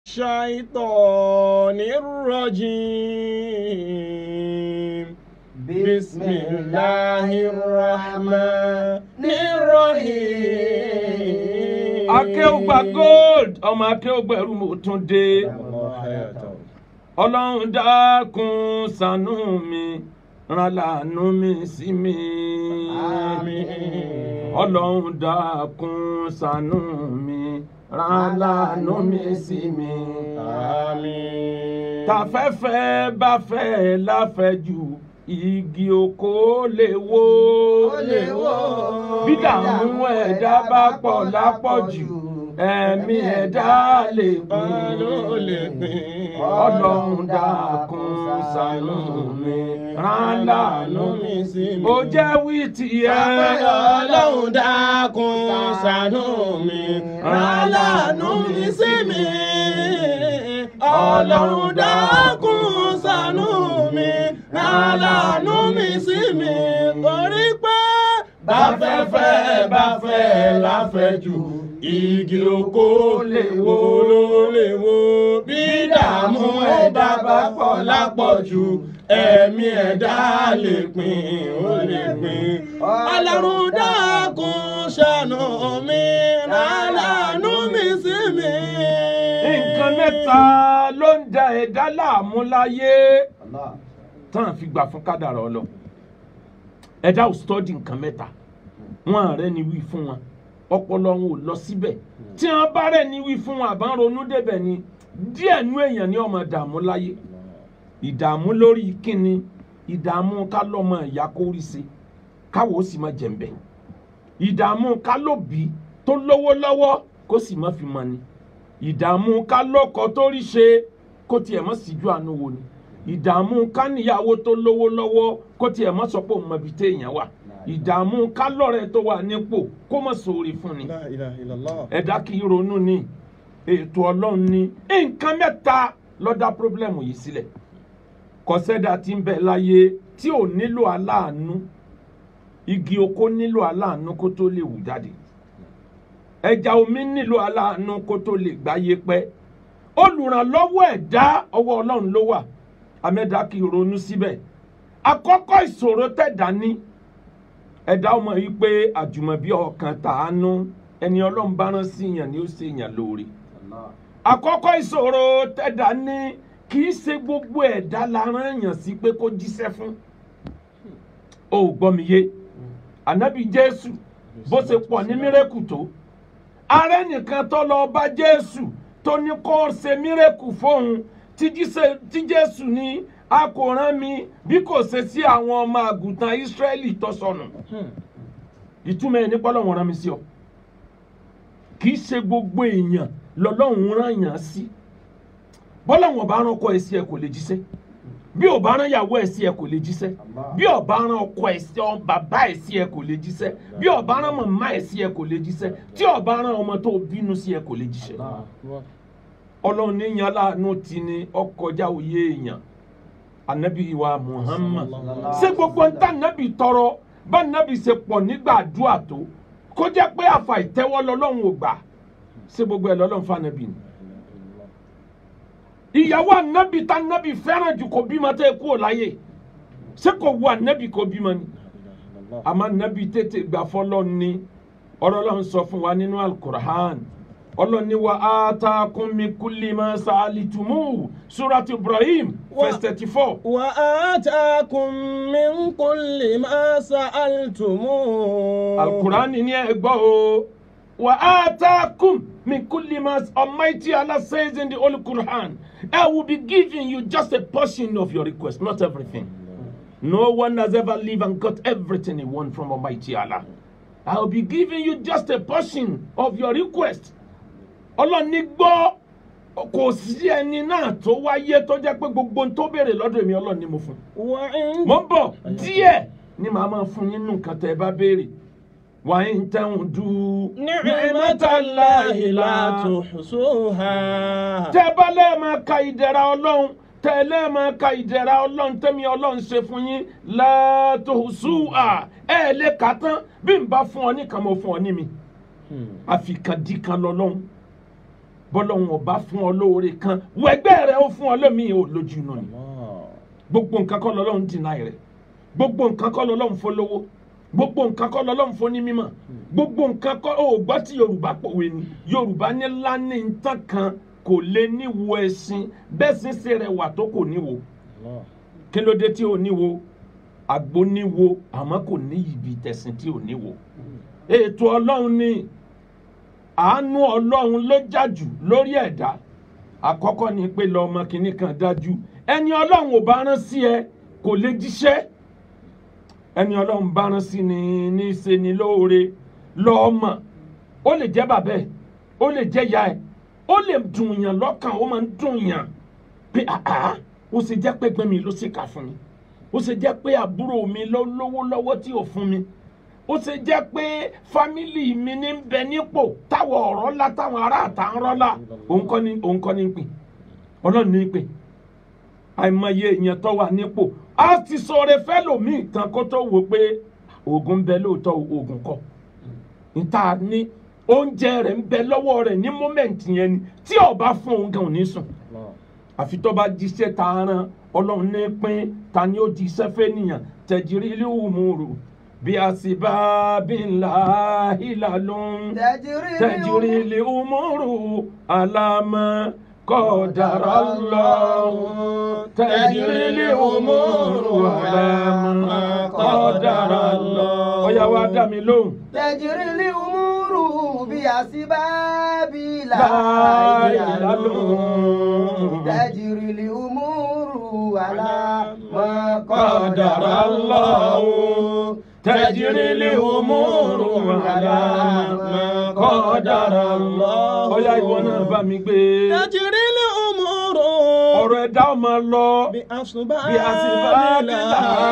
الشيطان الرجيم بسم الله الرحمن الرحيم akéwùgbà gold ọmọ akéwùgbà ẹrú mo tún dé ọlọ́run dákun ṣàánú mi rán láàánú mi sí mi Àmín. ọlọ́run dákun ṣàánú mi rán láàánú mi sí mi Àmín. tàfẹ́fẹ́ bá fẹ́ láfẹ́jù igi oko lè wó Ó lè wó. bí dààmú ẹ̀dá bá pọ̀ lápọ̀jù ẹ̀mí ẹ̀dá lè pín ló lè pín. ọlọ́run dákun ṣàánú mi rán láàánú mi sí mi. ó jẹ́ wí tiẹ̀ Ọlọ́run dákun ṣàánú mi, rán láàánú mi sí mi. Ọlọ́run dákun ṣàánú mi, rán láàánú mi sí mi. Torí pé báfẹ́fẹ́ báfẹ́ láfẹ́jù, igi oko lè wó ló lè wó. Bí dààmú ẹ̀dá bá pọ̀ lápọ̀jù, ẹ̀mí ẹ̀dá lè pín ó lè pín. Ọlọ́run dákun ṣàánú mi, rán láàánú mi sí mi. nǹkan mẹ́ta ló ń da ẹ̀dá láàmú láyé tán fi gbà fún kádàrá ọlọ ẹ̀dá ò stọ́dì nǹkan mẹ́ta wọn ààrẹ ni wí fún wọn ọpọlọ wọn ò lọ síbẹ̀ tí wọn bá rẹ̀ ni wí fún wọn àbá ń ronú débẹ̀ ni díẹ̀ nú èèyàn ní ọmọ dààmú láyé ìdààmú lórí kíni ìdààmú ká lọ́mọ ìyá kó rí ṣe káwọ́ ó sì má jẹ̀ǹbẹ̀ ìdààmú ká lóbi tó lówó lọ́wọ́ kó sì má fi mọ ni ìdààmú ká lọ́kọ tó rí ṣe kó tiẹ̀ mọ́ síjú àánú wo ni ìdààmú ká níyàwó tó lówó lọ́wọ́ kó tiẹ̀ mọ́ sọ pé òun mọ ibi téèyàn wà ìdààmú ká lọ́rẹ̀ tó wà nípò kó mọ̀ sóore fún ni La ilaha illallah. ẹ̀dá kì í ronú ni ètò ọlọ́run ni nǹkan mẹ́ta ló dá pírọ́blẹ́mù yìí sílẹ̀ kọ́sẹ́dà tí ń bẹ láyé tí ò nílò aláàánú igi oko nílò aláàánú kó tó lè wù jáde ẹja omi nílò aláàánú kó tó lè gbáyé pẹ́ olùrànlọ́wọ́ ẹ̀dá ọwọ́ ọlọ́run ló wà amẹ́dá kì í ronú síbẹ̀ àkọ́kọ́ ìṣòro tẹ̀dá ní ẹ̀dá ọmọ yìí pé àjùmọ̀bí ọkàn tàánú ẹni ọlọ́run bá rán sí yàn ni ó ṣe yàn lóore àkọ́kọ́ ìṣòro tẹ̀dá ní kì í ṣe gbogbo ẹ̀dá la rán yàn sí pé kó jíṣẹ́ fún o ò gbọ́ mi yé ànábì jésù bó ṣe pọ̀ ní mírẹ́kù tó ààrẹ nìkan tó lọ bá jésù tó ní kó ṣe mírẹ́kù fóun tí jíṣẹ́- tí jésù ní a kò rán mi bí kò ṣe sí àwọn ọmọ àgùntàn ísírẹ́lì tó sọnù ìtumọ̀ ẹ̀ nípa ọlọ́run rán mi sí ọ kì í ṣe gbogbo èèyàn lọ́lọ́run rán yàn sí bọ́lọ́run ọba rán ọkọ ẹ̀ sí ẹ kò lè jíṣẹ́ bí ò bá rán ìyàwó ẹ̀ sí ẹ kò lè jíṣẹ́ bí ò bá rán ọkọ ẹ̀ sí ọ bàbá ẹ̀ sí ẹ kò lè jíṣẹ́ bí ò bá rán màmá ẹ̀ sí ẹ kò lè jíṣẹ́ tí ò bá rán ọmọ tó bínú sí ẹ kò lè jíṣẹ́ ọlọ́run níyàn aláàánú ti ní ọkọjá òye èèyàn anabi wa muhammad ṣé gbogbo ń tà nábì tọrọ bá nábì ṣe pọ̀ nígbà àdúrà tó kó jẹ́ pé àfà ìtẹ́wọ́ lọ́lọ́run ò gbà ṣé gbogbo ẹ̀ lọ́lọ́run fún anabi ni ìyàwó anabi tá anabi fẹ́ràn jù kó bímọ tẹ́ kú ò láyé ṣé kò wu anabi kó bímọ ni àmọ́ anabi tètè gbà fọlọ́ ni ọ̀rọ̀ ọlọ́run sọ fún wa nínú alukur'an ọlọ́run ní wa atakum min kulli ma sa'altumu surat ibrahim verse thirty four. وآتاكم من كل ما سألتموه alukur'an ni ẹ gbọ́ o wa atakum min kulli ma almighty allah says in the holy quran i will be giving you just a portion of your request not everything no one has ever lived and got everything he want from almighty allah i will be giving you just a portion of your request ọlọ́ni gbọ́ kò sí ẹni náà tó wáyé tó jẹ́ pé gbogbo ohun tó béèrè lọ́dọ̀ èmi ọlọ́ni mo fún un وعند mo ń bọ̀ díẹ̀ ni màá máa fún yín nù nǹkan tẹ́ ẹ bá béèrè wà á ń tẹ̀hún du نعمة الله لا تحصوها tẹ́ ẹ bá lẹ́ẹ̀ máa ka ìdẹ̀ra ọlọ́run tẹ́ ẹ lẹ́ẹ̀ máa ka ìdẹ̀ra ọlọ́run tẹ́mi ọlọ́run ṣe fún yín látòhùsùà ẹ ẹ lè kà á tán bí n bá fún ọ nìkan mo fún ọ ní mi àfikàndí kan lọ́lọ́run bọ́lọ́hún ọba fún ọ lóore kan wẹgbẹ́ rẹ ó fún ọ lómi ò lójú inú ni gbogbo nǹkan kọ́ lọ́lọ́run dìnnà rẹ̀ gbogbo nǹkan kọ́ lọ́lọ́run fọlọ́wọ́ gbogbo nǹkan kọ́ lọ́lọ́run fún ní mímọ̀ gbogbo nǹkan kọ́ ó gbọ́ tí yorùbá pòwe ni yorùbá ní lání ntàn kan kò lè níwo ẹṣin bẹ́ẹ̀ sì ṣe rẹ̀ wà tó kò níwo kí ló dé tí ò níwo àgbo níwo àmọ́ kò ní ibi tẹ̀sìn tí ò níwo ètò ọlọ́run ni àánú ọlọ́run ló jájù lórí ẹ̀dá àkọ́kọ́ ni pé lọ́mọ kìnnì kan dájú ẹni ọlọ́run ò bá rán sí ẹ kò lè jíṣẹ́ ẹni ọlọ́run bá rán sí ni ní í ṣe ni lóore lọ́ọ́mọ ó lè jẹ́ bàbá ẹ̀ ó lè jẹ́ ìyá ẹ̀ ó lè dùn yàn lọ́kàn ó máa ń dùn yàn pé àá ó ṣe jẹ́ pé gbẹ́mi ló ṣe kà fún mi ó ṣe jẹ́ pé àbúrò mi ló lówó lọ́wọ́ tí ò fún mi ó ṣe jẹ́ pé fámìlì mi ní bẹ nípò táwọn ọ̀rọ̀ ńlá táwọn ará àtà ń rọ́lá òun kọ́ ni òun kọ́ ni ń pè ọlọ́run ní í pè àìmọye èèyàn tó wà nípò á ti sọ̀rọ̀ fẹ́lòmíì tán kó tó wò pé oògùn ń bẹ lóòótọ́ oògùn kọ́ níta ní oúnjẹ rẹ̀ ń bẹ lọ́wọ́ rẹ̀ ní mọ́mẹ́ǹtì yẹn ni tí ó bá fún òun gan ò ní sùn àfi tó bá jíṣẹ́ ta ran ọlọ́run ní pín ta ni ó di iṣẹ́ fẹ́ nìyàn tẹ̀jírí ilé òmùrù bí a sì bá bí ńlá ìlà lóhun tẹ̀jírí ilé òmùrù alámọ́ kọ́dàrá lọ́hùn tẹ̀jírí ilé òmùrù alámọ́ kọ́dàrá lọ́hùn. ọ̀yá wa dá mi lóhùn. تجري الأمور بأسباب لا لا يعلم يعلم. تجري الأمور على ما قدر الله تجري الأمور على ما قدر الله. ọ̀yá ìwọ náà bá mi gbé. تجري الأمور ọ̀rọ̀ ẹ̀dá ọmọ lọ بأسباب bí a sì bá bí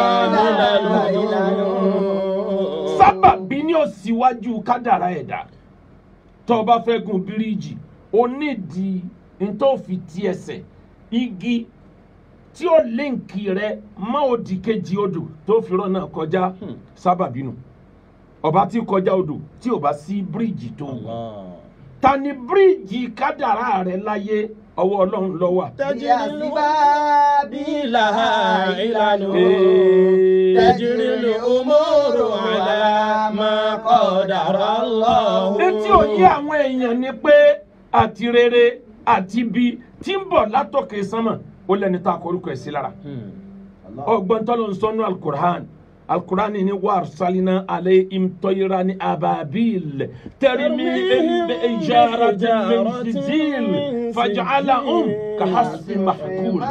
لا sábàbí ní òsíwájú kádàrá ẹ̀dá tó o bá fẹ́ gun bíríìjì o nídìí ntòfi ti ẹsẹ̀ igi tí ó líǹkì rẹ mọ́ òdì kejì odò tó fi rọ́nà kọjá sábàbí nù ọba tí kọjá odò tí ò bá sí bíríìjì tó wù ta ni bíríìjì kádàrá rẹ láyé ọwọ́ ọlọ́run ló wà. بأسباب لها علل Ee. تجري الأمور على ما قدر الله etí òye àwọn èèyàn ni pé àti rere àti ibi tí ń bọ̀ látòkè sánmà ó lẹ́ni tá a kọrúkọ ẹ̀ sí lára ọgbọ́n tó ló ń sọnù alukur'an alukur'an ni wàr salina ale imtoyira ni ababil tẹrimi ehibe ejara tẹmẹsijil fajala um kahasi mahkul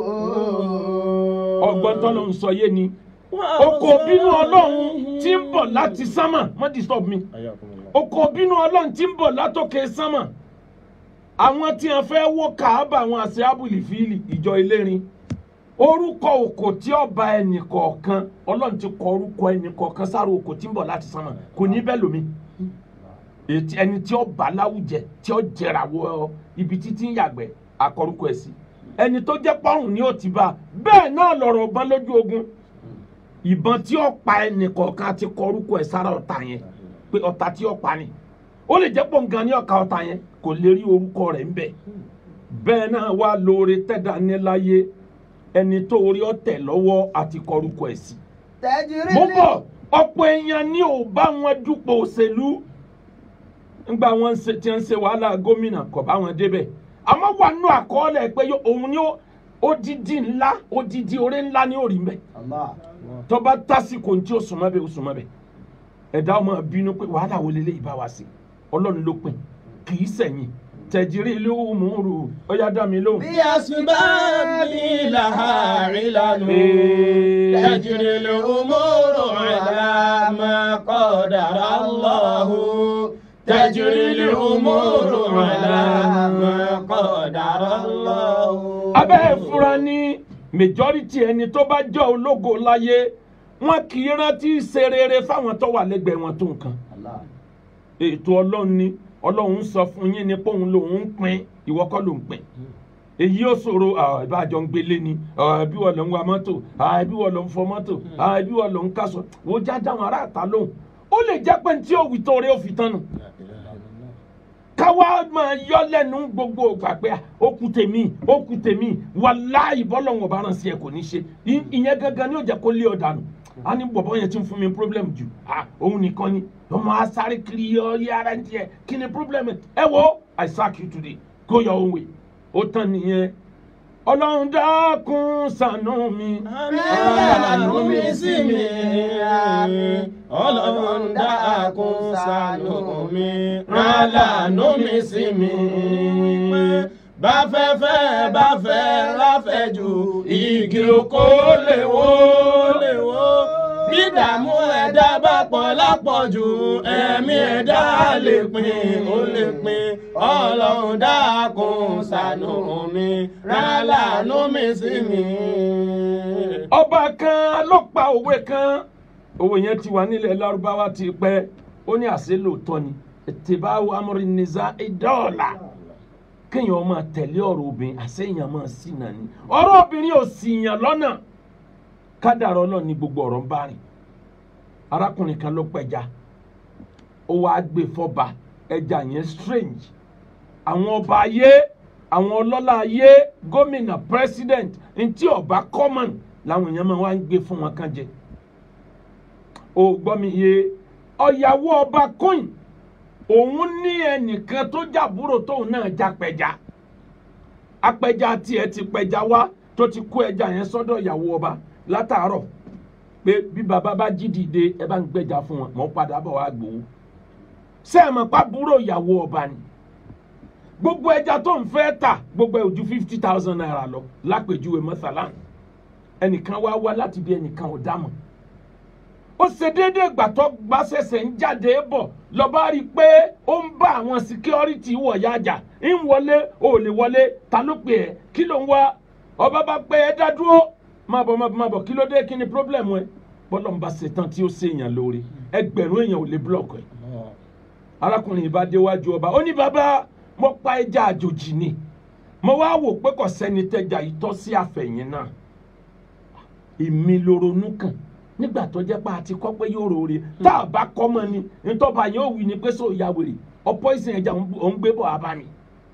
ọgbọ́n tó ló ń sọ yé ni oko bínú ọlọ́run tí ń bọ̀ láti sánmà má disturb mi oko bínú ọlọ́run tí ń bọ̀ látòkè sánmà àwọn tí wọn fẹ́ wó kàábà àwọn àṣẹ abúlé fíìlì ìjọ ìlérin orúkọ òkò tí ọba ẹnì kọ̀ọ̀kan ọlọ́run ti kọ orúkọ ẹnì kọ̀ọ̀kan sára òkò tí ń bọ̀ láti sánmà kò ní bẹ́ẹ̀ lómi ètí ẹni tí ó bá láwùjẹ tí ó jẹrà wọ ibi títí ń yàgbẹ́ akọrúkọ ẹ̀ sí ẹni tó jẹ́ pọ́hùn ni ó ti bá bẹ́ẹ̀ náà lọ̀rọ̀ ọ̀bọ̀n lójú ogun ìbọn tí ó pa ẹnì kọ̀ọ̀kan ti kọ orúkọ ẹ̀ sára ọ̀tá yẹn pé ọ̀tá tí ó pa ni ó lè jẹ́ pọ̀ nǹkan ní ọ̀ka ọ̀tá yẹn kò lè rí orúkọ rẹ̀ ń bẹ̀ bẹ́ẹ̀ náà wá lóore tẹ́dá níláyé ẹni tó orí ọ̀tẹ̀ lọ́wọ́ àti kọ orúkọ ẹ̀ sí. تجري mo bọ̀ ọ̀pọ̀ èèyàn ní ò bá wọn dúpọ̀ òṣèlú ńgbà wọn ṣe tí ń ṣe wàhálà gómìnà kò bá wọn débẹ̀ àmọ́ wà nù àkọọ́lẹ̀ pé yó- òun ni ó odidi ńlá odidi oore ńlá ni ó rí mbẹ́ الله tọba tásìkò ntí ó sùnmọ́ bẹ́ẹ̀ ó sùnmọ́ bẹ́ẹ̀ ẹ̀dá ọmọ bínú pé wàhálà wo lélẹ́yìí bá wa sí ọlọ́run ló pin kì í sẹ̀yìn tẹ̀jírí ìlú mùúrù ó yá dá mi lóhùn. بأسباب لها علل Ee. تجري الأمور على ما قدر الله تجري الأمور على ما قدر الله abẹ́ ìfura ní majority ẹni tó bá jẹ́ ológo láyé wọn kì í rántí ṣe rere fáwọn tó wà lẹ́gbẹ̀ẹ́ wọn tó nǹkan الله ètò ọlọ́run ni ọlọ́run ń sọ fún yín ni pé òun lòun ń pín ìwọ kọ́ ló ń pín èyí ó ṣòro ah, ìbájọ ń gbélé ni ah, bí wọ́n lọ ń wa mọ́tò ah, bí wọ́n lọ ń fọ mọ́tò ah, bí wọ́n lọ ń kásọ wò já dáhùn ará àta lóhùn ó lè jẹ́ pé tí ó wì tó rẹ̀ ó fi tán nù káwá máa yọ lẹ́nu gbogbo ìgbà pé ó kù tèmi ó kù tèmi wàláhì bọ́lọ̀ wọn bá ràn sí ẹ kò ní ṣe I- ìyẹn gangan ni ó jẹ́ kó lé ọ dànù a ní bọ̀bọ̀ yẹn ti ń fún mi problem jù ah òun nìkan ni ọmọ asáré kiri ọ yára ń tiẹ̀ kí ni problem ẹ wo I sack you today go your own way ó tán nìyẹn ọlọ́run dákun ṣàánú mi. Àánú mi sí mi, àmín. Ọlọ́run dákun ṣàánú mi, rálàánú mi sí mi. Bá fẹ́ fẹ́ bá fẹ́ láfẹ̀jù, igi oko lè wó lè wó. Bí ìdààmú ẹ̀dá bá pọ̀ lápọ̀jù, ẹ̀mí ẹ̀dá lè pin, ó lè pin. Ọlọ́run dákun ṣàánú mi, rálàánú mi sí mi. ọba kan ló pa òwe kan òwe yẹn ti wà nílẹ̀ lárúbáwá ti pẹ́ ó ní àṣẹ lóòótọ́ ni ìtìbáwò amúrinìza ìdọ́ọ̀la kéèyàn máa tẹ̀lé ọ̀rọ̀ obìnrin àṣeyàn máa sì nà ní ọ̀rọ̀ obìnrin ò sì yàn lọ́nà kádàrá ọlọ́run ní gbogbo ọ̀rọ̀ ń bá rìn arákùnrin kan ló pẹja ó wáá gbé fọba ẹja yẹn strange àwọn ọba ayé àwọn ọlọ́lá ayé gómìnà president ntí ọba common làwọn èèyàn máa wá ń gbé fún wọn kan jẹ ó gbọ́ mi yé ọ̀yàwó ọba coin òun ní ẹnìkan tó jàbúrò tóun náà já pẹja apẹja tiẹ̀ ti pẹja wá tó ti kó ẹja yẹn sọ́dọ̀ ìyàwó ọba látàárọ̀ pé bí baba bá jí dìde ẹ bá ń gbẹja fún wọn mọ̀ ń padà bọ̀ wá gbowó sẹ́ẹ̀mọ̀ pàbúrò ìyàwó ọba ni gbogbo ẹja tó ń fẹ́ tà gbogbo ẹ̀ ò ju fifty thousand naira lọ lápèjúwe mọ́sálán ẹnìkan wá wá láti bí ẹnìkan ò dámọ̀ ó ṣe déédéé ìgbà tó gbà ṣẹ̀ṣẹ̀ ń jáde bọ̀ lọ́ba rí i pé ó ń bá àwọn síkírọ́rìtì wọ̀ yájà ń wọlé ò lè wọlé ta ló pè ẹ́ kí ló ń wá ọba bá pé ẹ dá dúró má bọ̀ má bọ̀ má bọ̀ kí ló dé kí ni pírọ́blẹ̀mù ẹ bọ́lọ̀ ń bá ṣetán tí ó ṣèyàn lóore ẹgbẹ̀rún èèyàn ò lè búlọ̀kù ẹ̀ arákùnrin yìí bá déwájú ọba ó ní bàbá mo pa ẹja àjòjì ni mo wá wò pé kò sẹ́ni tẹ́ja yìí tọ́ sí àfẹ̀yìn náà èmi ló ronú kàn nígbà tó jẹ́ pé a ti kọ́ pé yóò rore tá a bá kọ́ mọ́ ni ntọ́ba yóò wí ni pé sọ ìyá wèrè ọ̀pọ̀ ìsìn ẹja ò ń gbé bọ̀ abá mi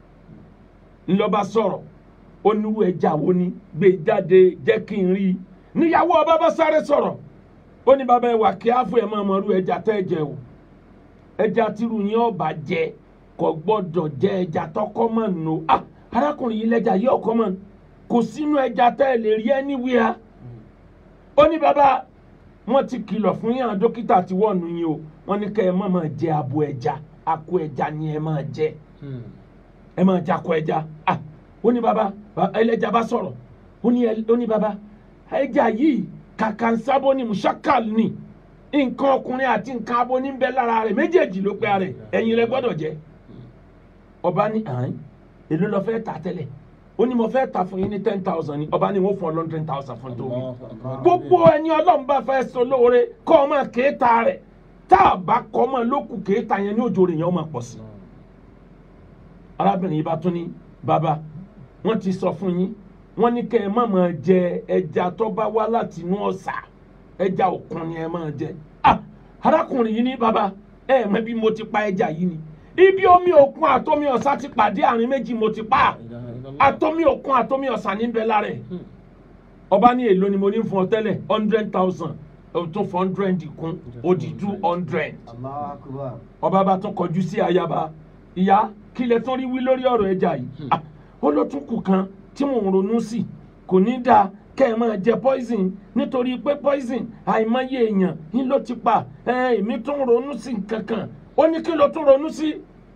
ńlọba sọ̀rọ̀ onírú ẹja wo ni gbé jáde jẹ́ kí n rí i níyàwó ọba bá sáré sọ̀rọ̀ ó ní bàbá ẹ wà kí á fún ẹ máa mọ irú ẹja tẹ́ ẹ jẹ o ẹja tírú yín ọba jẹ kò gbọ́dọ̀ jẹ ẹja tọkọ mọ nù ah arákùnrin yìí lẹja yìí ọkọ mọ kò sínú ẹja tẹ́ ẹ lè rí anywhere ó ní bàbá wọn ti kìlọ̀ fún yín àwọn dókítà tí wọ́n nu yín o wọ́n ní kẹ́ ẹ má máa jẹ abo ẹja akọ ẹja ni ẹ máa jẹ ẹ máa jẹ akọ ẹja ah ó ní bàbá ẹlẹ́ja bá sọ̀rọ̀ ó ní ẹ- ó ní bàbá ẹja yìí kàkànsábó ni musakal ni nǹkan ọkùnrin àti nǹkan abo ní bẹ lára rẹ̀ méjèèjì ló pé ara rẹ̀ ẹ̀yin rẹ̀ gbọ́dọ̀ jẹ ọba ní àn èló lọ fẹ́ tà tẹ́lẹ̀ ó ní mo fẹ́ tà fún yín ní ten thousand ni ọba ní wọ́n fún ọ hundred thousand fún tóbi gbogbo ẹni ọlọ́run bá fẹ́ sọ lóore kọ́ ọ máa kéétà rẹ̀ tá a bá kọ́ ọ máa lókù kéétà yẹn ní òjò rẹ̀ yẹn ó máa pọ̀ sí i arábìnrin yìí bá tún ní bàbá wọ́n ti sọ fún yín wọ́n ní kẹ́ ẹ má máa jẹ ẹja tó bá wá láti inú ọ̀sà ẹja òkun ni ẹ máa jẹ ah arákùnrin yìí ní bàbá ẹ mọ̀ bí mo ti pa ẹja yìí ni ibi omi òkun àtomi ọ̀sà ti pàdé àárín méjì mo ti pa àtomi òkun àtomi ọ̀sà níbẹ̀ lára ẹ̀ ọba ní èlò ni mo ní fún ọ tẹ́lẹ̀ hundred thousand o tún fún hundred kún ó di two hundred Allahu Akbar. ọba bá tún kọjú sí ayaba ìyá kí lẹ tún rí wí lórí ọ̀rọ̀ ẹja yìí Ah, ó ló tún kù kan tí mò ń ronú sí kò ní dáa kẹ́ ẹ máa jẹ poison nítorí pé poison àìmọye èèyàn ń ló ti pa ẹ èmi tún ronú sí nǹkan kan ó ní kí ló tún ronú sí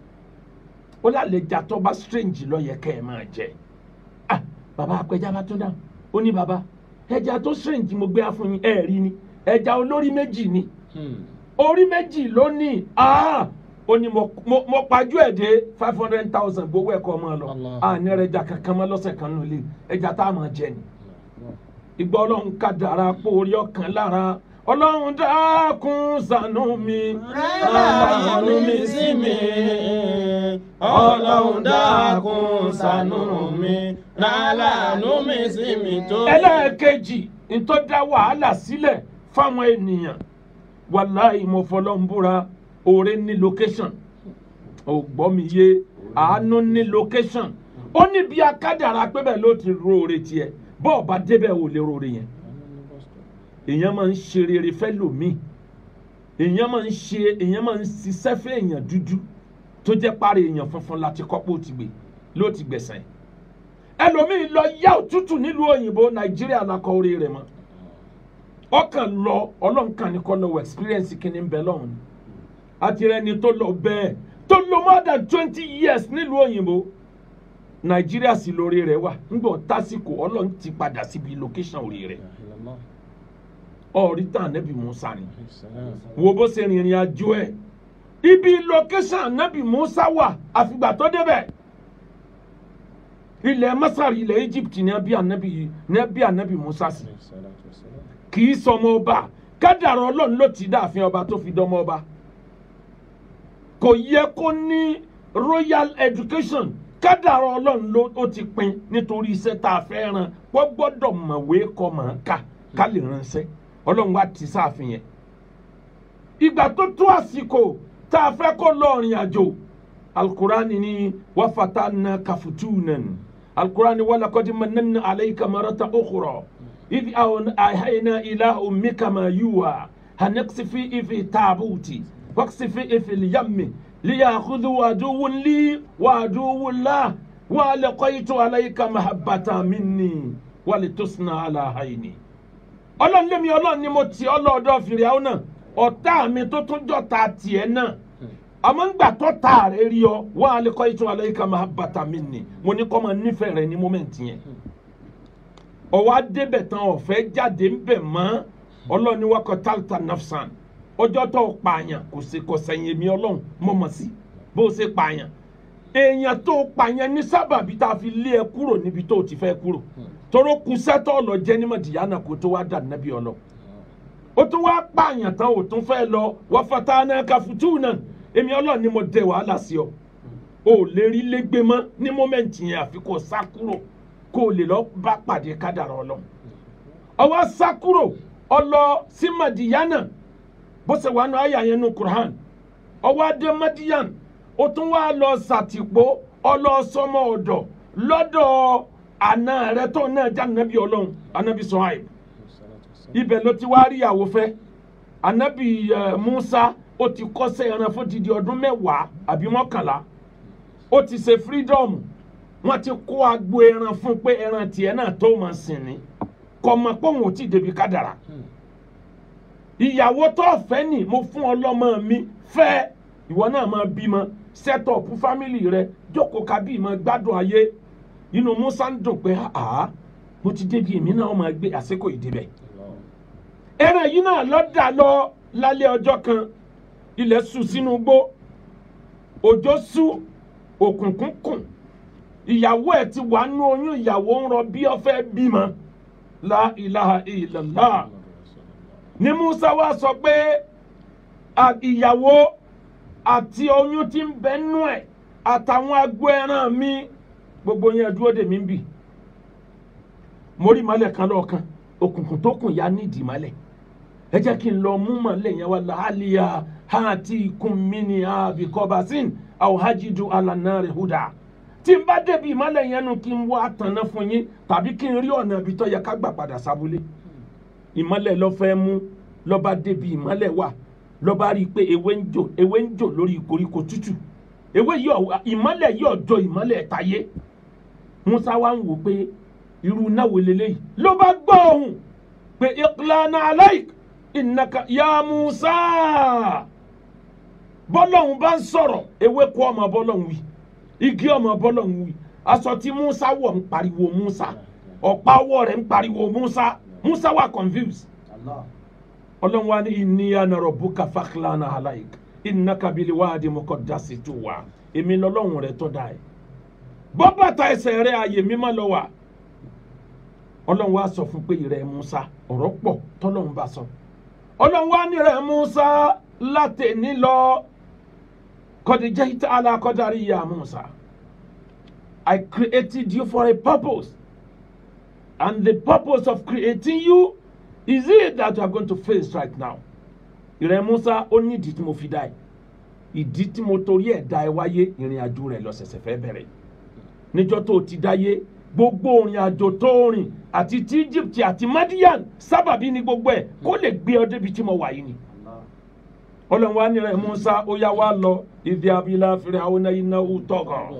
ó lálejò tó bá strange ló yẹ kẹ́ ẹ máa jẹ ah bàbá apẹja bá tún dáhùn ó ní bàbá ẹja tó strange mo gbé wá fún yín ẹ rí ni ẹja olórí méjì ni orí méjì ló ní ah ó ní mo mo mo pajú ẹ̀ dé five hundred thousand gbowó ẹ̀kọ́ ọmọ lọ Allah. à ní ẹja kankan mọ́ lọ́sẹ̀ kan nù lé ẹja tá a máa jẹ ni ìgbà ọlọ́run ká dára pé orí ọkàn lára ọlọ́run dákun ṣàánú mi Àánú mi sí mi, ọlọ́run dákun ṣàánú mi, rálàánú mi sí mi tó. ẹlẹ́ẹ̀kejì ntọ́ dá wàhálà sílẹ̀ fáwọn ènìyàn wàláì mo fọlọ́ ń búra òre ní location ò gbọ́ mi yé àánú ní location ó ní bí akádàrá pé bẹ́ẹ̀ ló ti róore tiẹ̀ bọ́ọ̀ bá débẹ̀ ò lè róore yẹn èèyàn máa ń ṣe rere fẹ́ lòmíì èèyàn máa ń ṣe èèyàn máa ń ṣiṣẹ́ fẹ́ èèyàn dúdú tó jẹ́ parí èèyàn funfun láti kọ́pọ̀ ó ti gbé ló ti gbẹ̀sẹ̀ ẹlòmíì lọ yá òtútù nílùú òyìnbó nàìjíríà lakọ orí rẹ̀ mọ́ ọkàn lọ ọlọ́nkàn ní kọ́ lọ́wọ́ experience kìíní bẹ́ẹ̀ lọ́hùn ni àti rẹ̀ ni tó lọ bẹ́ẹ̀ tó lọ more than twenty years nílùú òyìnbó nàìjíríà sì lórí rẹ̀ wà ńgbọ̀ tásìkò ọlọ́run ti padà síbi location orí rẹ̀ ọ̀rí tàn ànábì musa ni wo bó ṣe rìnrìn àjò ẹ̀ ibi location ànábì musa wà àfìgbà tó débẹ̀ ilẹ̀ masari ilẹ̀ egypt ní ẹbí ànábì ní ẹbí ànábì musa sí kì í sọmọ ọba kádàrá ọlọ́run ló ti dáàfin ọba tó fi dánmọ́ ọba kò yẹ kó ní royal education kádàrá ọlọ́run ló ó ti pin nítorí iṣẹ́ tá a fẹ́ ran wọ́n gbọ́dọ̀ mọ̀wé kọ́ mọ̀ ká ká lè ránṣẹ́ ọlọ́run wá ti sáàfin yẹn ìgbà tó tó àsìkò tá a fẹ́ kó lọ rìn àjò alukurani ni wafata na kafutunan alukurani walakodi manana alayka marata okuro ibi awon ahayina ila umika ma yuwa hanaqsifi ifi taabuti waqsifi ifi liyammi liyakhudhu aduwwun li wa aduwwun la wa laqaytu alayka mahabbata minni wa litusna ala hayni ọlọ́run lémi ọlọ́run ni mo ti ọlọ́ọ̀dọ́ fìrìhàn náà ọ̀tá mi tó tún jọ̀ta tiẹ̀ náà àmọ́ ń gbà tó ta rẹ̀ rí ọ wọ́n á lè kọ́ ìtura lẹ́yìn ká máa bàtà mí nì mo ní kọ́ máa nífẹ̀ẹ́ rẹ ní mọ́mẹ́ǹtì yẹn ọwọ́ adébẹ̀ tán ọ̀fẹ́ jáde ń bẹ̀ mọ́ ọlọ́run ní wákọ̀ tálítà nafsan ọjọ́ tó pààyàn kò sí kò sẹ́yìn èmi ọlọ́run mọ̀mọ́ sí bó ṣe pààyàn èèyàn tó pààyàn ní sábàbí tá a fi lé ẹ kúrò níbi tó ti fẹ́ kúrò toro kusẹ́tọ̀ ọ̀lọ́ jẹ́ ní mọ̀dìyánà kó tó wá dà nábì ọlọ́ o tún wá pààyàn tán o tún fẹ́ lọ wọ́n fata náà ka futu náà èmi ọlọ́ọ̀ ni mo dẹ wàhálà sí ọ o ò lè rí lẹ́gbẹ́ mọ́ ní mọ́mẹ́ǹtì yẹn àfi kó sá kúrò kó o lè lọ bá pàdé kádàrá ọlọ́ ọwọ́ sá kúrò ọlọ sí mọ̀dìyánà bó ṣe wà nù àyà yẹn nù Qur'an ọwọ́ adé mọ́díyàn o tún wá lọ sàtìpó ọlọ́sọmọ ọ̀dọ̀ lọ́dọ̀ àna rẹ tó náà já anabi ọlọ́run anabi Suhaib ibẹ̀ ló ti wá rí ìyàwó fẹ́ anabi uh, Musa ó ti kọ́sẹ́ ẹran fún didi ọdún mẹ́wàá àbí mọ́kànlá ó ti ṣe freedom wọ́n ti kó agbo ẹran fún pé ẹran tiẹ̀ náà tó máa sìn ní kò mọ̀ pé òun ò tí ì débi kádàrà ìyàwó tó fẹ́ nì mo fún ọlọ́mọ mi fẹ́ ìwọ náà máa bímọ set up family rẹ jókòó kábí máa gbádùn ayé inú musa ń dùn pé àá mo ti débi èmi náà máa gbé àsìkò ìdíbẹ̀. ẹran yìí náà lọ dà lọ lálẹ́ ọjọ́ kan ilẹ̀ ṣú sínú igbó òjò ṣú òkùnkùn kùn ìyàwó ẹ̀ ti wà nú oyún ìyàwó ń rọ bí ó fẹ́ bímọ la ilaha illallah ní musa wá sọ pé ìyàwó àti oyún ti ń bẹ nú ẹ̀ àtàwọn agbo ẹran mi gbogbo yẹn dúró dè mí ń bì mo rí ìmọ̀lẹ̀ kan lọ́ọ̀kan òkùnkùn tó kùn ya nídìí ìmọ̀lẹ̀ ẹ jẹ́ kí n lọ mú mọ̀lẹ̀ yẹn wá làálìyà hàtí ikùn mi ní àbíkọ́básìn àwòhájídù alànàrẹ̀ húdà tí n bá débi ìmọ̀lẹ̀ yẹn nu kí n wá tanná fún yín tàbí kí n rí ọ̀nà ibi tó yẹ ká gbà padà sábúlé ìmọ̀lẹ̀ lọ fẹ́ mú lọ́ba débi ìmọ̀lẹ̀ wà lọ́ba rí i pé ewé ń jò ewé ń jò lórí koríko tútù ewé yìí ìmọ̀lẹ̀ yìí ọ̀jọ̀ ìmọ̀lẹ̀ tayé musa wa ń wò pé irú náà wò lélẹ́yìí ló bá gbọ́ ohùn pé iqlana alaik innaka ya musa bọ́lọ́hún bá ń sọ̀rọ̀ ewéko ọmọ bọ́lọ́hún wí igi ọmọ bọ́lọ́hún wí aṣọ tí musa wọ̀ ń pariwo musa ọ̀pá ọwọ́ rẹ̀ ń pariwo musa musa wà confused ọlọ́run wa ní inni ana rabbuka fakhlana alaik innaka bil wadi muqaddasi tuwa èmi lọ́lọ́run rẹ̀ tọ́ da ẹ̀ bọ́ bàtà ẹsẹ̀ rẹ̀ ààyè mímọ́ lọ wà ọlọ́run wa sọ fún pé ìrẹ̀ musa ọ̀rọ̀ pọ̀ tọ́lọ́run bá sọ ọlọ́run wa ní rẹ̀ musa látẹ̀ní lọ kọ́díjẹ́ ìta alákọ̀dárí ya musa I created you for a purpose and the purpose of creating you is it that you are going to face right now ìrẹ̀ musa ó nídìí tí mo fi dá ẹ̀ ìdí tí mo torí ẹ̀ dá ẹ wáyé ìrìn àjò rẹ̀ lọ ṣẹ̀ṣẹ̀ fẹ́ bẹ̀rẹ̀ níjọ́ tó o ti dáyé gbogbo ìrìn àjò tó o rìn àti ti Egypt àti Madian sábàbí ni gbogbo ẹ̀ kó lè gbé ọ débi tí mo wà yìí ni ọlọ́run wa ní rẹ̀ Musa ó yá wa lọ ìdí abilà fèrè àwọn náà iná ó tọ̀gàn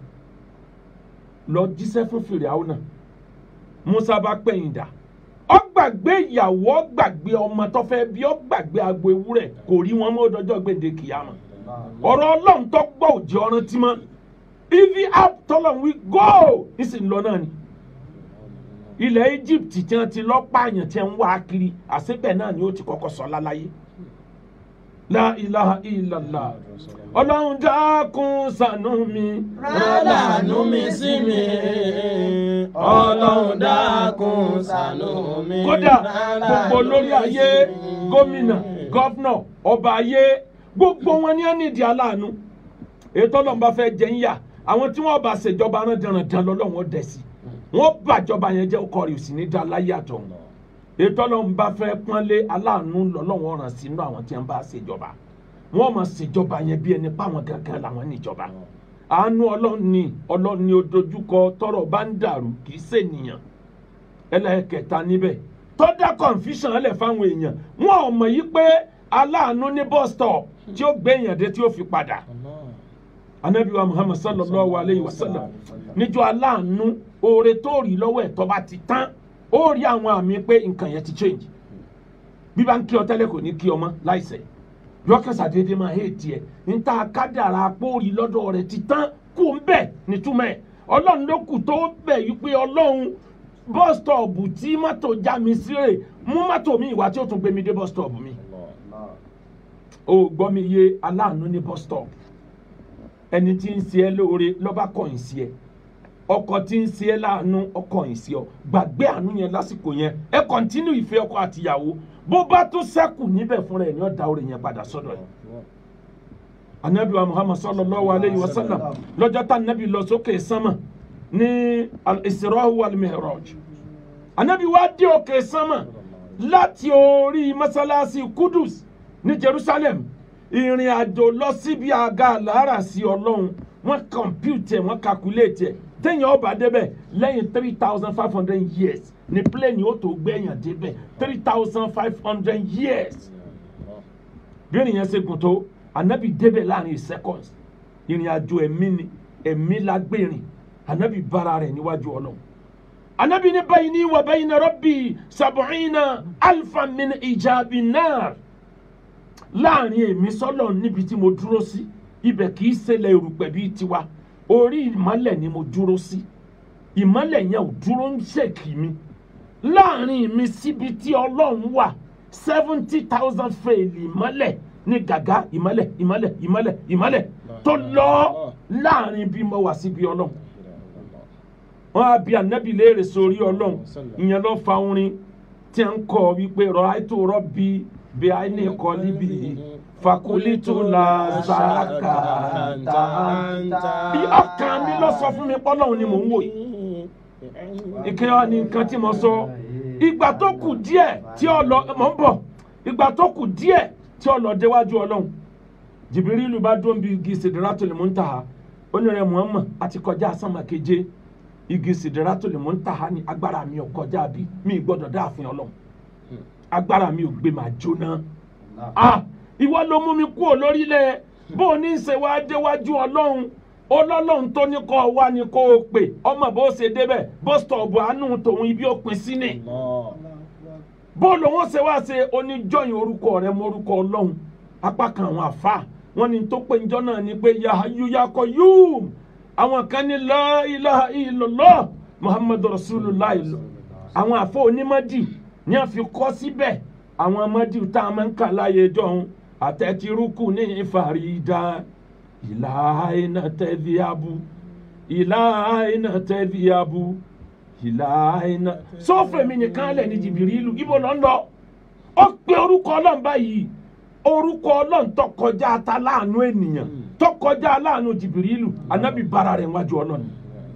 lọ jíṣẹ́ fún fèrè àwọn náà Musa bá pẹ̀yìn dà ó gbàgbé ìyàwó ó gbàgbé ọmọ tó fẹ́ bí ó gbàgbé agbo ewúrẹ́ kò rí wọn mọ́ dọjọ́ gbèǹde kìyàmà ọ̀rọ̀ ọlọ́run tó gbọ́ òjì ọ̀ràn tí mọ́ ivi app tọ́lọ̀ wí go ìsìn lọ náà ni ilẹ̀ Egypt tí wọ́n ti lọ́ pààyàn tí wọ́n ń wá kiri àṣebẹ̀ náà ni ó ti kọ́kọ́ sọ láláyé la ilaha illallah ọlọ́run dákun ṣàánú mi Rálàánú mi sí mi, ọlọ́run dákun ṣàánú mi. kódà Rálàánú gbogbo olórí mi ayé sí mi. gómìnà gọ́fúnà ọba ayé gbogbo wọn ní ẹnìdí aláàánú ètò ọlọ́run bá fẹ́ jẹ́ ń yà àwọn tí wọ́n bá ṣèjọba rán dandan lọ́lọ́run ó dẹ̀ sí wọ́n bàjọba yẹn jẹ́ ọkọ rẹ̀ ò sì ní dá láyé àtọ̀hún ètò ọlọ́run bá fẹ́ pọ́nlé aláàánú lọ́lọ́run ọ̀ràn sínú àwọn tí wọ́n bá ṣèjọba wọ́n máa ṣèjọba yẹn bí ẹni páwọn gangan làwọn níjọba àánú ọlọ́run ni ọlọ́run ni ó dojúkọ tọ́rọ̀ bá ń dàrú kì í ṣènìyàn ẹlẹ́kẹta níbẹ̀ tó dá confusion lẹ̀ fáwọn èèyàn wọn ò mọ̀ yí pé aláàánú ní bus stop tí ó gbé èèyàn dé tí ó fi padà anabiwa muhammad sallallahu alayhi wa sallam níjọ́ aláàánú oore tó rí lọ́wọ́ ẹ̀ tó bá ti tán ó rí àwọn àmì pé nǹkan yẹn ti change bí bá ń kí ọ tẹ́lẹ̀ kò ní kí ọ mọ́ láìsẹ̀ yọkẹsà déédéé máa hé tiẹ̀ níta kádàrà apóòrí lọ́dọ̀ rẹ̀ ti tán kó ń bẹ̀ nítumẹ̀ ọlọ́run ló kù tó bẹ̀ yí pé ọlọ́run bus stop tí mọ́tò já mi sí rè mú mọ́tò mi ìwà tí ó tún gbé mi dé bus stop mi o gbọ́ mi yé aláàánú ní bus stop ẹni tí ń ṣe ẹ́ lóore lọ́ba kọ̀yìn sí ẹ ọkọ tí ń ṣe ẹ́ láàánú ọkọ̀yìn sí ọ gbàgbé àánú yẹn lásìkò yẹn ẹ kọ́ntínú ìfẹ́ ọkọ àtìyàwó bó bá tó sẹ́kù níbẹ̀ fúnra ẹ̀ ní ọ̀dà orí yẹn padà sọ́dọ̀ ẹ̀ anabi wa muhammad sallallahu alayhi wa sallam lọ́jọ́ tá anabi lọ sókè sánmà ní al-isra wal mihraj anabi wa dé òkè sánmà láti orí masalasi kudus ní jerusalem ìrìn àjò lọ síbi àga àlàárà sí ọlọ́run wọ́n kọ̀mpútẹ̀ wọ́n kakulétẹ̀ téèyàn ọba débẹ̀ lẹ́yìn three thousand five hundred years ní plane ó tó gbẹ̀yàn débẹ̀ three thousand five hundred years bí ènìyàn ṣe gùn tó anabi débẹ̀ láàrin seconds ìrìn àjò ẹ̀mí ni ẹ̀mí la gbẹ̀rìn anabi bára rẹ̀ níwájú ọlọ́run anabi ní bayni wa bayna rabbi sab'ina alfa min ijabi nar láàrin èmi sọ́lọ̀ níbi tí mo dúró sí ibẹ̀ kì í ṣẹlẹ̀ erùpẹ̀ bíi tiwa orí ìmọ́lẹ̀ ni mo dúró sí ìmọ́lẹ̀ yẹn ò dúró ń ṣèkì mi láàrin mi síbi tí ọlọ́run wà seventy thousand fèèlì ìmọ́lẹ̀ ní gàgá ìmọ́lẹ̀ ìmọ́lẹ̀ ìmọ́lẹ̀ ìmọ́lẹ̀ tó lọ láàrin bí mo wà síbi ọlọ́run wọn á bi ànábì léèrè sórí ọlọ́run ìyẹn ló fa orin tí a ń kọ wípé rọ àìtó rọ bíi bí a ní kọ́ níbí fakulitu la saka ta. bí ọkàn mi lọ sọ fún mi pọ́lọ́hún ni mò ń wò yìí. ìkẹ́ ọ ni nǹkan tí mo sọ ìgbà tó kù díẹ̀ tí ọ lọ mọ̀ ń bọ̀ ìgbà tó kù díẹ̀ tí ọ lọ déwájú ọlọ́run jìbìrìlù bá dún bí igi Sidratul Muntaha onírẹ̀ Muhammad àti kọjá sánmà keje igi Sidratul Muntaha ni agbára mi ò kọjá bí mi gbọ́dọ̀ dáàfin ọlọ́run agbára mi ò gbé màá jóná ah ìwọ ló mú mi kúrò lórílẹ̀ bó o ní í ṣe wáá déwájú ọlọ́run ọlọ́run tó ní kọ́ ọ wá ní kó o pè ọmọ bó o ṣe débẹ̀ bó stọ̀bù àánú tòun ibi ó pin sí ni bó o lòun ṣe wá ṣe oníjọyìn orúkọ rẹ mọ orúkọ ọlọ́run apá kan àwọn àfa wọn ni tó pé njọ́ náà ni pé yahayu yakọ yúùm àwọn kan ní la ilaha illallah muhammadu rasulullah àwọn àfọ onímọ̀dì ní a fi kọ́ síbẹ̀ àwọn ọmọdé tá a máa ń kà láyé jọ̀hún àtẹ̀tìrúkù ní ìfàrídà ìlà iná tẹ̀lé abu ìlà iná tẹ̀lé abu ìlà iná. sọ́fẹ̀mí nìkan lẹ̀ ní jìbìrìlù ibo ló ń lọ ó pe orúkọ ọlọ́run báyìí orúkọ ọlọ́run tó kọjá ta láàánú ènìyàn tó kọjá láàánú jìbìrìlù anábì bára rẹ̀ wájú ọlọ́run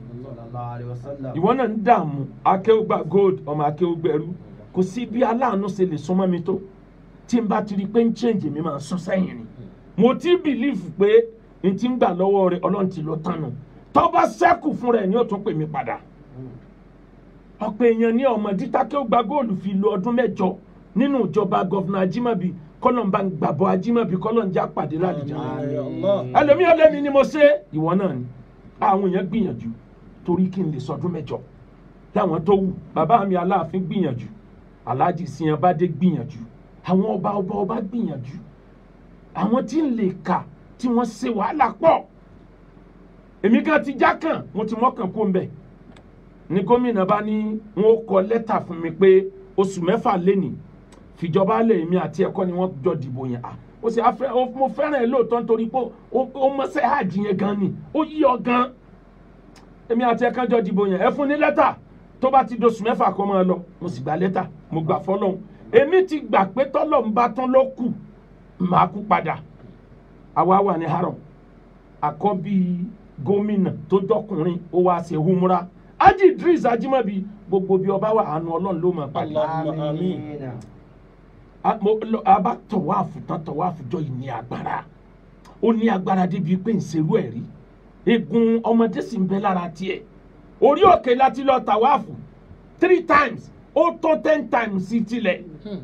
ìwọ náà ń dààmú akéwùgbà gold ọmọ akéwùgbẹ̀rú kò sí bí aláàánú ṣe lè súnmọ́ mi tó tí n bá ti rí i pé ń change mi máa sún sẹ́yìn ni mo ti bìlífù pé n ti ń gbà lọ́wọ́ rẹ̀ ọlọ́run ti lọ tánu tó bá sẹ́kù fún rẹ̀ ni ó tún pè mí padà ọ̀pọ̀ èèyàn ní ọmọ dítákẹ́ ó gba góòlù fi lo ọdún mẹ́jọ nínú ìjọba gọ́fìnà ajímọ̀bí kọ́lọ́mbà ń gbàbọ̀ ajímọ̀bí kọ́lọ́njà pàdé lálejò ẹlòmí ọlẹ́mi ni mo ṣe ìwọ náà ni àwọn èèyàn gbìyànjú torí kí n lè sọdún mẹ́jọ láwọn tó wù bàbá mi aláàfin gbìyànjú aláàjì siyanbádé gbìyànjú àwọn ọba ọba ọba gbìyànjú àwọn tí ń lè kà tí wọ́n ṣe wàhálà pọ̀ èmi kan ti já kàn mo ti mọ́kàn kó ń bẹ̀ ní gómìnà bá ní wọn ó kọ lẹ́tà fún mi pé oṣù mẹ́fà lẹ́nìí fìjọba lè mi àti ẹ̀kọ́ ni wọ́n jọ dìbò yẹn à ó sì afẹ́ ó- mo fẹ́ràn ẹ̀ lóòótọ́ nítorí pé ó- ó mọ́sẹ́ hajj yẹn gan ni ó yí ọ gan èmi àti ẹ̀kan jọ dìbò yẹn ẹ fún ní lẹ́tà tó bá ti doṣù mẹ́fà kó máa lọ mo sì gba lẹ́tà mo gbà fọlọ́hún èmi ti gbà pé tọ́lọ̀ ń bá tán ló kù màá kú padà àwa wà ní haram àkọ́bí gómìnà tó jọkùnrin ó wá ṣe humra Haji Idris Ajimabi gbogbo bí ọba wà àánú ọlọ́run ló máa pàdé Allahumma amin. a mo- lo- a bá tọ̀wáàfù tán tọ̀wáàfù jọ yìí ní agbára ó ní agbára débi pé ń serú ẹ̀ rí egun ọmọdé sì ń bẹ lára tiẹ̀ orí òkè láti lọ tàwáàfù three times ó tó ten times sí tilẹ̀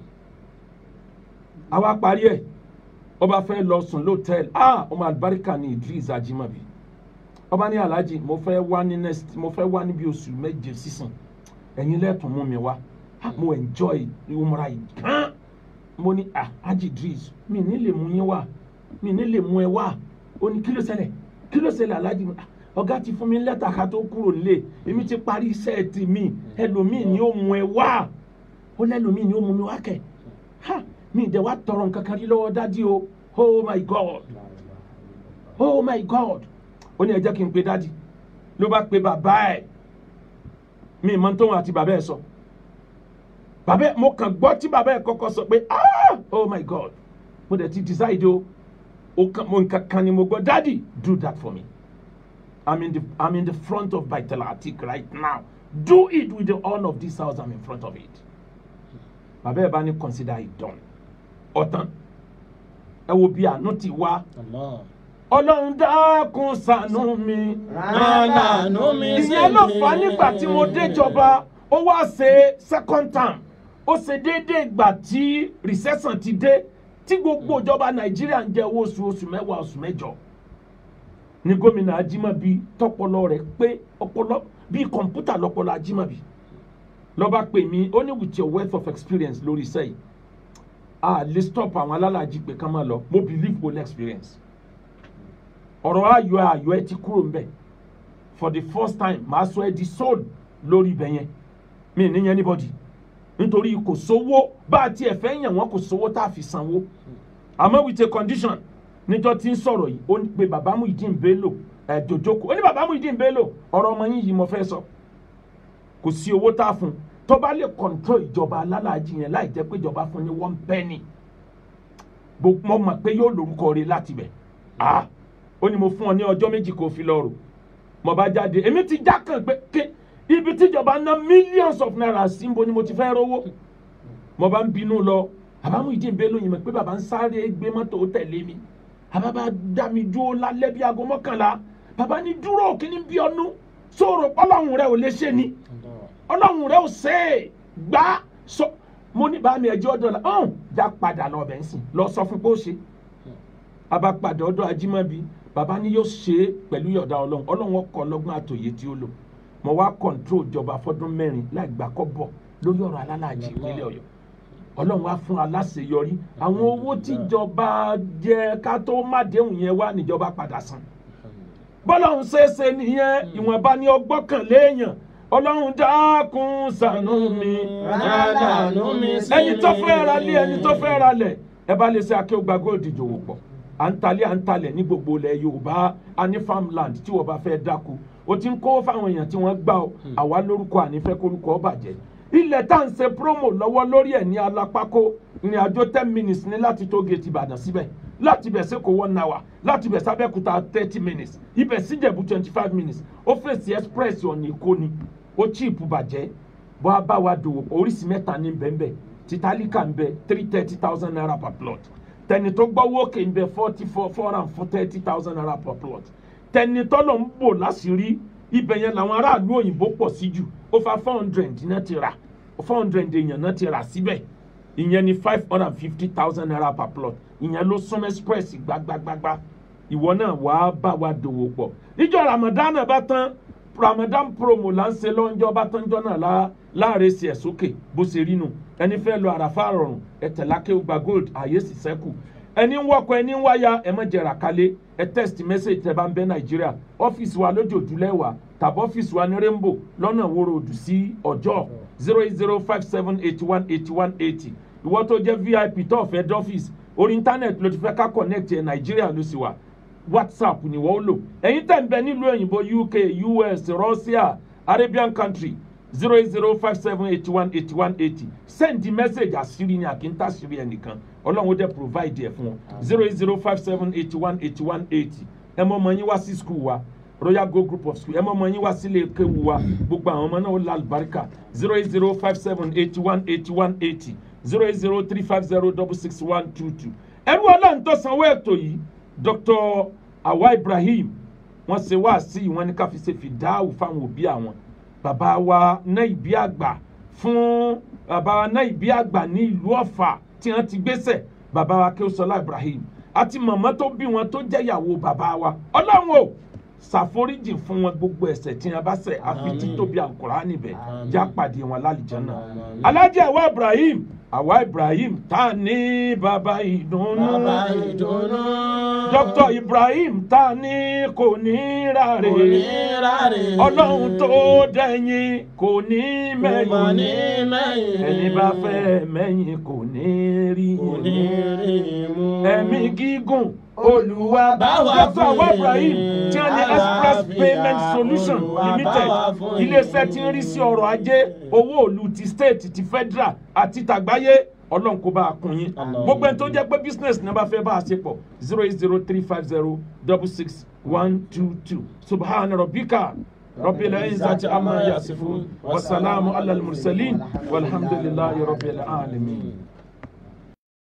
àwa parí ẹ̀ ọba fẹ́ lọ sùn lọ́tẹ́ẹ̀lì ah ọmọ àlùbáríkà ní Idris Ajimabi ọba ní alhaji mo fẹ́ wá ní next mo fẹ́ wá níbi oṣù méje sísìn ẹ̀yin lẹ́tùn mú mi wá Ah, mo enjoy umra yìí gan mo ní ah Haji Idris mi ní lè mú yín wá mi ní lè mú ẹ wá ó ní kí ló ṣẹlẹ̀ kí ló ṣẹlẹ̀ alhaji Ah, ọ̀gá ti fún mi lẹ́tà ká tó kúrò nílé èmi ti parí iṣẹ́ ti mi ẹlòmíì ni ó mú ẹ wá ó lẹ́lòmíì ni ó mú mi wá kẹ̀ ha mi ìdẹ̀ wá tọrọ nǹkan kan rí lọ́wọ́ dádì o oh my god oh my god ó ní ẹ jẹ́ kí n pe dádì ló bá pe bàbá ẹ̀ mi ì mọ tóun àti bàbá ẹ̀ sọ bàbá ẹ̀ mo kàn gbọ́ tí bàbá ẹ̀ kọ́kọ́ sọ pé ah oh my god mo dẹ̀ ti decide o o kan mo nǹkan kan ni mo gbọ́ dádì do that for me i'm in the i'm in the front of Baitul Atiq right now do it with the honor of this house i'm in front of it bàbá ẹ̀ bá ní consider it done ọ̀tán ẹ wo bí àánú ti wá Allah. ọlọ́run dákun ṣàánú mi Aláàánú mi ìyẹn ló fà á nígbà tí mo déjọba ó wá ṣe second term ó ṣe déédéé ìgbà tí recession ti dé tí gbogbo ìjọba nàìjíríà ń jẹ owó oṣù oṣù mẹ́wàá oṣù mẹ́jọ ní gómìnà ajímọ̀bí tọpọlọ rẹ̀ pé ọpọlọ bíi kọ̀ǹpútà lọpọlọ ajímọ̀bí lọ́ba pè mí ó ní with your wealth of experience lórí iṣẹ́ yìí a lè stop àwọn alálàájì pé ká máa lọ mo believe go experience ọ̀rọ̀ ayọ̀ ayọ̀ ẹ ti kúrò ńbẹ̀ for the first time màá sọ ẹ di soul lórí ibẹ̀ yẹn mi ní yẹn anybody nítorí kò sówó bá a tiẹ̀ fẹ́ yàn wọ́n kò sówó tá a fi sanwó àmọ́ with a condition níjọ́ tí ń sọ̀rọ̀ yìí ó ní pé bàbá Muyideen Bello ẹ̀ jòjòkó ó ní bàbá Muyideen Bello ọ̀rọ̀ ọmọ yín yìí mo fẹ́ sọ kò sí owó tá a fún un tó bá lè control ìjọba alálàájì yẹn láì jẹ́ pé ìjọba fún ní one penny Bo- mo mọ̀ pé yóò lórúkọ rẹ̀ láti bẹ̀ ah ó ní mo fún ọ ní ọjọ́ méjì kó fi lọ rò mo bá jáde èmi ti já kàn pé ké ibi tíjọba ná millions of naira sí níbo ni mo ti fẹ́ rówó mo bá ń bínú lọ bàbá Muyideen Bello yìí mọ̀ pé bàbá ń sáré gbé mọ́tò tẹ̀lé mi bàbá bá dá mi dúró lálẹ́ bí aago mọ́kànlá bàbá ní dúró kí ni bí ọnú sọ̀rọ̀ ọlọ́run rẹ ò lè ṣe ni ọlọ́run rẹ ò ṣe é gbá sọ mo ní bàá mi ẹjọ́ dọ̀là ọ̀hún já padà lọ bẹ̀ ń sìn lọ sọ fún pé ó ṣe bàbá padà ọ̀dọ̀ ajímọ̀bí bàbá ní yóò ṣe é pẹ̀lú yọ̀dá ọlọ́run ọlọ́run ọkọ̀ ọlọ́gbọ́n àtòyè tí ó lò mo wá kọ̀ǹtró ìjọba fọdún mẹ́rin láì gbà kọ́ bọ̀ lórí ọ̀rọ̀ alálàájì ìpínlẹ̀ ọ̀yọ́ ọlọ́run wá fún aláṣeyọrí àwọn owó tíjọba jẹ ká tó má déhùn yẹn wá níjọba padà san bọ́lọ́run ṣeéṣe nìyẹn ìwọ̀nba ni ọgbọ́n kan léèyàn ọlọ́run dákun ṣàánú mi Aláàánú mi sí ẹni tó mi. fẹ́ ra lé ẹni tó fẹ́ ra lẹ̀ ẹ bá lè ṣe akéwògbà góòdì ìjòwò pọ̀ à ń talé à ń talẹ̀ ní gbogbo ilẹ̀ yorùbá a ní farmland tí wọ́n bá fẹ́ dáko o ti ń kó fáwọn èèyàn tí wọ́n gbà ọ́ àwa lórúkọ ànífẹ́ kórúkọ ọ bàjẹ́ ilẹ̀ tá à ń ṣe promo lọ́wọ́ lórí ẹ̀ ní alápákó ìrìn àjò ten minutes ní láti tó gate ìbàdàn síbẹ̀ láti bẹ̀ sí kò one hour láti bẹ̀ sábẹ́kúta thirty minutes ibẹ̀ síjẹ̀bù twenty five minutes ó fèsì express ọ̀nà èkó ni ó cheap bàjẹ́ bó a bá wa dòwò pọ̀ oríṣi mẹ́ta ní bẹ́ẹ̀nbẹ́ẹ̀ titálíkà ń bẹ three thirty thousand naira per plot tẹni tó gbọ́wọ́ òkè ń bẹ forty four four hundred and four thirty thousand naira per plot tẹni tọ́lọ̀ ń bò láṣìírí ibẹ̀ yẹn làwọn aráàlú òyìnbó pọ̀ sí jù over four hundred náà ti rà four hundred èèyàn náà ti rà síbẹ̀ ìyẹn ni five hundred and fifty thousand naira per plot ìyẹn ló sún express gbagbagbagba ìwọ náà wàá bá wa dòwò pọ̀ níjọ́ ramadan bá tán ramadan promo là ń ṣe lọ́njọ́ bá tán jọ́ náà lá láàrin sí ẹ̀ sókè bó ṣe rí nu ẹni fẹ́ lọ àràfà rọrùn ẹ̀tẹ̀lákẹ́ gba gold àyè sì sẹ́kù ẹni ń wọkọ̀ ẹni ń wáyà ẹ má jẹ̀rà kalẹ̀ ẹ text message tẹ́ bá ń bẹ nàìjíríà ọ́fíìsì wa lójoojúlẹ́wà tàbí ọ́fíìsì wa ní rainbow lọ́nà wo road sí ọjọ́ zero eight zero five seven eighty one eighty one eighty ìwọ tó jẹ́ vip tó ọ̀fẹ́ dọ́fíìsì orí íńtánẹ̀tì ló ti fẹ́ ká connect ẹ̀ nàìjíríà ló sì wà whatsapp ni wọ́n lò ẹ̀yin tẹ̀ ń bẹ nílùú òyìnbó uk us russia arabian country zero eight zero five seven eighty one eighty one eighty send the message àṣírí ni àkíntà àṣírí ẹnìkan ọlọ́run ó dẹ̀ provide ẹ̀ fún ọ zero eight zero five seven eighty one eighty one eighty ẹ mọ ọmọ yín wá sí school wa royal go group of school ẹ mọ ọmọ yín wá sílé kéwu wa gbogbo àwọn ọmọ náà ó la àlùbáríkà zero eight zero five seven eighty one eighty one eighty zero eight zero three five zero double six one two two ẹrú ọlọ́run tó sanwó ètò yìí dr awa ibrahim wọ́n ṣe wá sí i wọ́n ní ká fi ṣe fìdáhù fáwọn òbí àwọn bàbá wa náà ìbí àgbà fún bàbá wa náà ìbí àgbà ní ìlú ọ̀fà tí wọ́n ti gbéṣẹ̀ bàbá wa kéwòsọ́lá ibrahim àti màmá tó bí wọn tó jẹ́ ìyàwó bàbá wa ọlọ́run o ṣàforíjì fún wọn gbogbo ẹ̀ṣẹ̀ tí wọ́n bá ṣẹ̀ àfi Àmín. títóbi àkùrá níbẹ̀ Àmín. já pàdé wọn lálìjánná Àmín. alájẹ àwa ibrahim àwa ibrahim tá a ní bàbá ìdùnnú Bàbá ìdùnnú. dr ibrahim tá a ní kò ní ráre Kò ní ráre. ọlọ́run tó dẹ̀yìn kò ní Kò mà ní mẹ́yìn mẹ́yìn. ẹni bá fẹ́ mẹ́yìn kò ní rí Kò ní rí mú. ẹ̀mí gígùn olùwà Báwa dr awa fún ibrahim tí wọ́n ní express àlàáfíà, payment solution Olúwa limited báwa fún iléeṣẹ́ tí ń rí sí ọrọ̀ ajé owó òlu ti state ti federal àti tàgbáyé ọlọ́run kó bá a kún yín Àmín. gbogbo ẹni tó jẹ́ pé business ní a bá fẹ́ bá a ṣe pọ̀ zero eight zero three five zero double six one two two subhana rabbika rabbil izzati amma yasifun wasalaamu alal mursalin walhamdulillahi rabbil alamin.